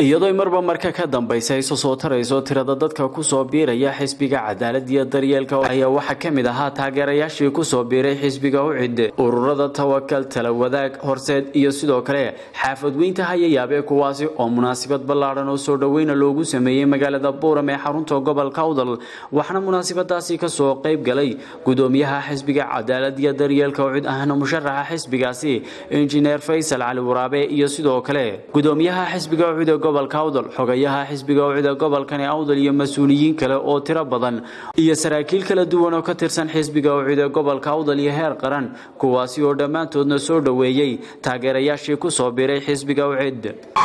iyadoo marba marka ka dambaysa isu soo tarayso tirada dadka kusoo biiraya xisbiga cadaalad iyo daryeelka ayaa waxaa ka mid ahaa taageerayaashii kusoo biiray xisbiga ucid ururada tawakal talawadaag horseed iyo sidoo kale xaafadweynta hayayaabe kuwaasi oo munaasabad ballaadhan oo soo dhoweyna loogu sameeyey magaalada buuram ee xarunta gobolka awdal waxaana munaasabadaasi kasoo qayb galay gudoomiyaha xisbiga cadaalad iyo daryeelka ucid ahna musharaxa xisbigaasi injineer faysal cali waraabe iyo sidoo kale gudoomiyaha xisbiga ucid ee gobolka awdal xogayaha xisbiga ucid ee gobolkani awdal iyo mas-uuliyiin kale oo tiro badan iyo saraakiil kala duwan oo ka tirsan xisbiga ucid ee gobolka awdal iyo heer qaran kuwaasi oo dhammaantoodna soo dhoweeyey taageerayaashii kusoo biiray xisbiga ucid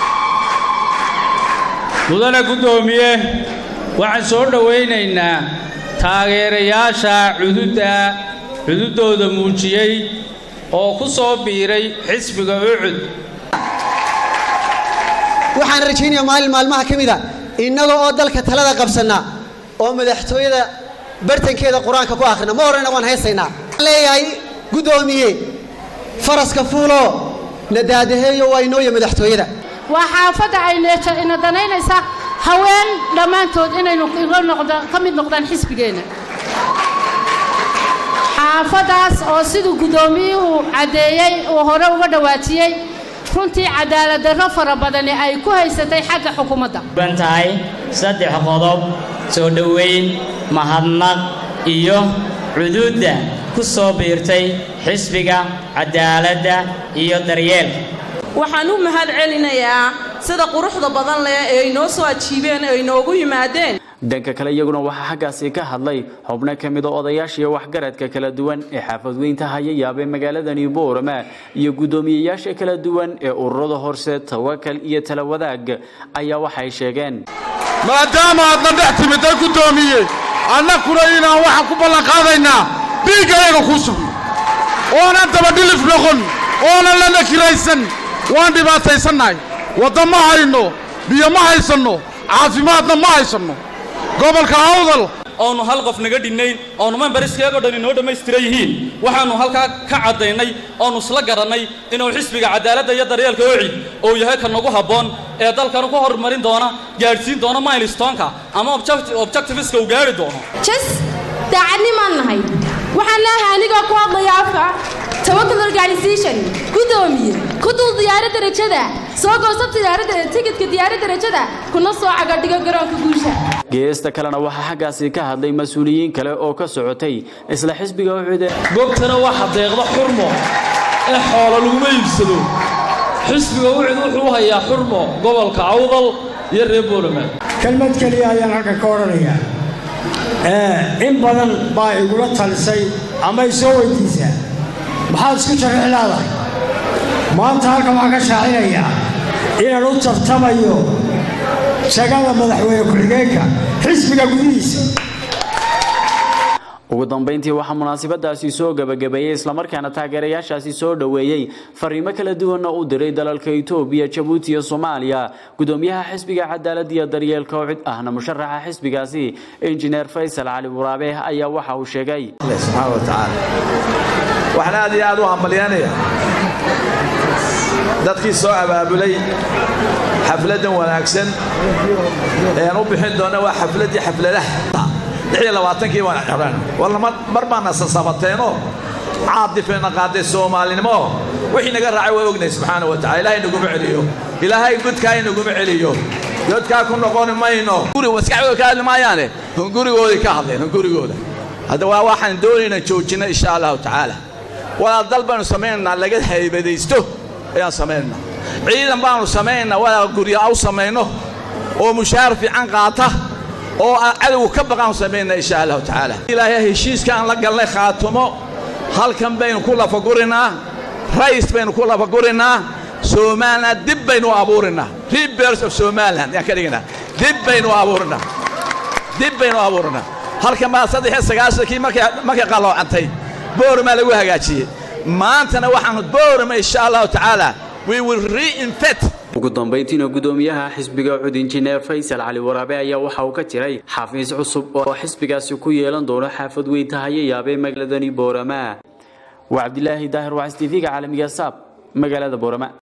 mudane guddoomiye waxaan soo dhowaynaynaa taageerayaasha cududda cududooda muujiyey oo ku soo biiray xisbiga ucud waxaan rajaynayaa maalin maalmaha ka mida innaga oo dalka talada qabsanna oo madaxtooyada bartankeeda qur-aanka ku akhrina ma horena waan haysaynaa waxaan leeyahay guddoomiye faraska fuulo nadaadaheeyo waa inooya madaxtooyada waa xaafadda ayna danaynaysa haween dhammaantood inaynu ka mid noqdaan xisbigeenna xaafaddaas oo siduu guddoomiyuhu caddeeyey uu hore uga dhawaajiyey runtii cadaaladdarro fara badani ay ku haysatay xagga xukuumadda ban tahay saddex qodob soo dhoweyn mahadnaq iyo cuduudda ku soo biirtay xisbiga cadaaladda iyo daryeelka waxaan u mahad celinayaa sida quruxda badan leh ee ay noo soo ajiibeen ee ay noogu yimaadeen dhanka kale iyaguna waxaa xaggaasi ka hadlay xubno ka mida odayaashiiyo waxgaradka kala duwan ee xaafadweynta hayayaabee magaaladani boorama iyo guddoomiyeyaasha kala duwan ee ururada horse tawakal iyo talawadaag ayaa waxay sheegeen maadaama aadna dhex timidday guddoomiye annakuna inaan waxaan ku ballanqaadaynaa dhiiggayaga kuu sugno oonan dabadhilif noqon oonan la nakiraysan waan dhibaataysannahay wadda ma hayno biyo ma haysanno caafimaadna ma haysanno gobolka awdal oonu hal qof naga dhinnayn oonu membariskeegoo dhan inoo dhammaystiran yihiin waxaannu halkaa ka caddaynay oonu isla garannay inuu xisbiga cadaaladda iyo daryeelka ocid uu yahay ka nagu habboon ee dalkanu ku horumarin doona gaadhsiin doona milstonka ama objectiviska uu gaadhi doono jas daacadnimaan nahay waxaan leeahay anigoo ku hadlaya afka tawakal organisation guddoomiye ku dul diyaaradda rajada soo goosab diyaaradda tigidka diyaaradda rajada kuna soo cagadhigo garoonka guusha geesta kalena waxaa xaggaasi ka hadlay mas-uuliyiin kale oo ka socotay isla xisbiga ucude gogtana waxa deeqda xurmo ee xoolo laguma iibsado xisbiga ucud wuxuu hayaa xurmo gobolka awdal iyo reer boorama kelmad keliya ayaan halkan ka odhanayaa in badan baa igula talisay ama i soo weydiisaa maxaad isku jarrix leedahay maanta halkan waxaan ka shaacinayaa inaan u tartamayo jagada madaxweyne ku-xigeenka xisbiga gudihiisa ugu dambayntii waxaa munaasabadaasi soo gebagabeeyey islamarkaana taageerayaashaasi soo dhoweeyey fariimo kala duwanna u diray dalalka itoobiya jabuuti iyo soomaaliya gudoomiyaha xisbiga cadaalad iyo daryeelka ucid ahna musharaxa xisbigaasi injineer faysal cali waraabe ayaa waxa uu sheegay subxaana wa tacaala waxaan aad iyo aad u hambalyaanaya dadkii soo abaabulay xafladdan wanaagsan eean u bixin doonna waa xafladdii xafladaha kii waan xiraan walla mar baana sasabateenoo caadifeena qaaday soomaalinimo wixii naga raacay waa ognahay subxaana wa tacala ilaahay naguma celiyo ilaahay godkaa inaguma celiyo godkaa ku noqoni mayno maskaxdooda ka hadli maayaane hungurigoodii ka hadleen hungurigooda hadda waa waxaan doonayna joojinna insha allahu tacaala walaal dal baanu samaynaynaa laga haybadaysto ayaan samaynanaa ciidan baanu samaynaynaa walaal gurya u samayno oo mushaar fiican qaata oo cadowgu ka baqaan samayna insha allahu tacaala ilaahay heshiiska aan la galnay khaatumo halkan baynu ku lafagurinaa rays baynu ku lafagurinaa somaliland dib baynu abuurinaa rebers of somaliland yaan ka dhiginaa dib baynu abuurinaa dib baynu abuurinaa halkan baa saddex iyo sagaashankii markay qalloocantay boormaa lagu hagaajiyey maantana waxaanu boorama insha allahu tacaala we will reinfect ugu dambayntiina gudoomiyaha xisbiga cud injineer faysal cali waraabe ayaa waxa uu ka jiray xafiis cusub oo xisbigaasi ku yeelan doono xaafad weynta hayayaabee magaaladani boorama waa cabdilaahi daahir wacs tv-ga caalamiga saab magaalada boorama